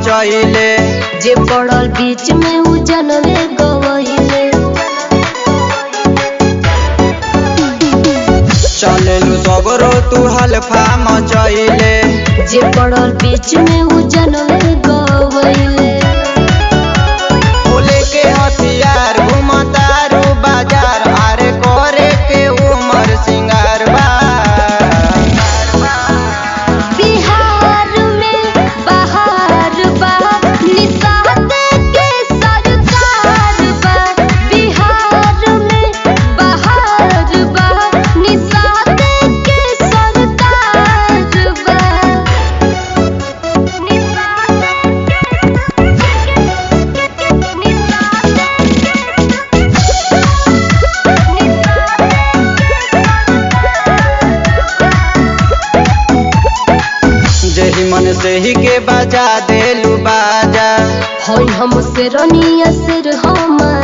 मचैले जे पड़ल बीच में उ जनमे गवैले चलेलु सगरो तू हल्फा मचैले जे पड़ल बीच में उ जनमे गवैले बोले के हथियार घुमतारू बाजार आरे करे के उमर सिंगार बा बिहार में बहार बा निषाद के सरकार बा बिहार में बहार बा निषाद के सरकार बा निषाद जेही मन से ही के बजा देलू बाजा होई हम से रनिया सिर हम